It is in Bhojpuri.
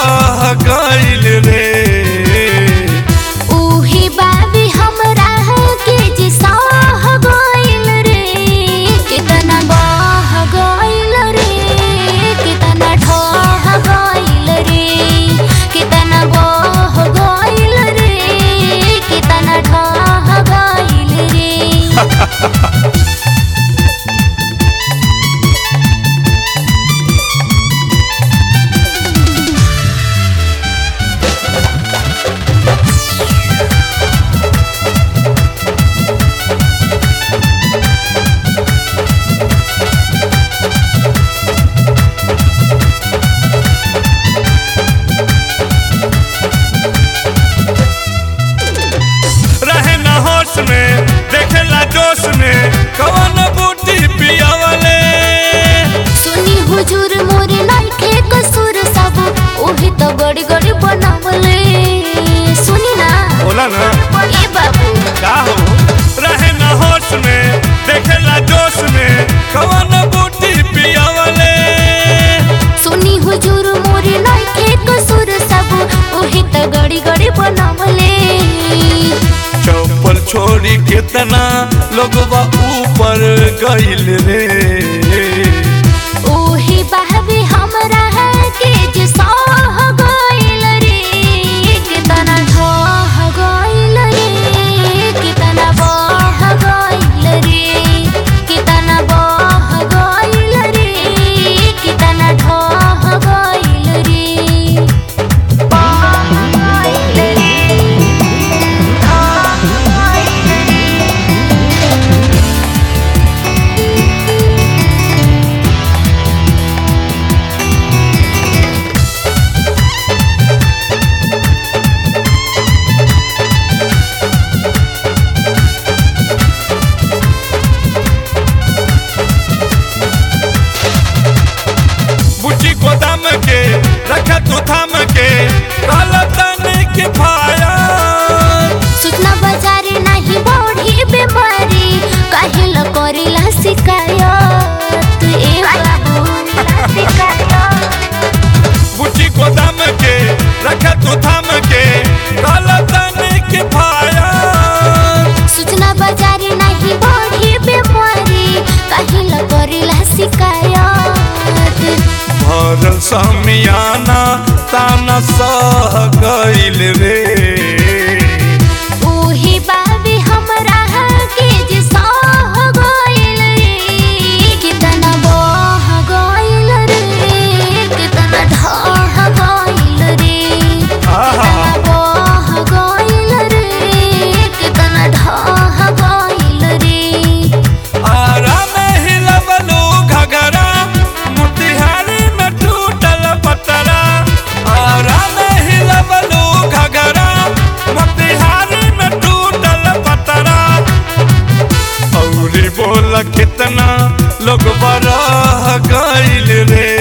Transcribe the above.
रह गइल रे उही बाबी हमरा के जे सह गइल रे कितना बह गइल रे कितना ढह गइल रे कितना बह गइल रे कितना ढह गइल रे रहे न होश में देखेला जोश में कवन बूटी पियावले सुनी हुजूर मोरे नइखे कसूर सब ओही तो गड़ी गड़ी बनावले सुनी ना बोला ना ए बाबू का हो रहे न होश में देखेला जोश में कवन बूटी पियावले सुनी हुजूर मोरे नइखे कसूर सब ओही तो गड़ी गड़ी बनावले चौपल छोड़ी कितना लोगवा ऊपर गइल रे ओही बाबी हमरा के जे सह गइल रे कितना ढह गइल रे कितना बह गइल रे कितना बह गइल रे कितना ढह गइल रे बह गइल रे ढह गइल रे बुची गोदाम के रखा तू थाम के काला तने के फाया सूचना बाजारे नहीं बढ़ी बीमारी काहिल करेला शिकायत ए बाबू बुची गोदाम के रखा तू थाम के काला तने के फाया सूचना बाजारे नहीं बढ़ी बीमारी काहिल करेला शिकायत भरल समियाना ताना सह गइल रे ओही बाबी हमरा के जे सह गइल रे कितना बह गइल रे कितना ढह गइल रे आहा बह गइल रे कितना ढह गइल रे आरा में हिलबलू घगरा मोतिहारी में टूटल पतरा आरा में हिलबलू घगरा मोतिहारी में टूटल पतरा औरी बोल कितना लोग बरह गइल रे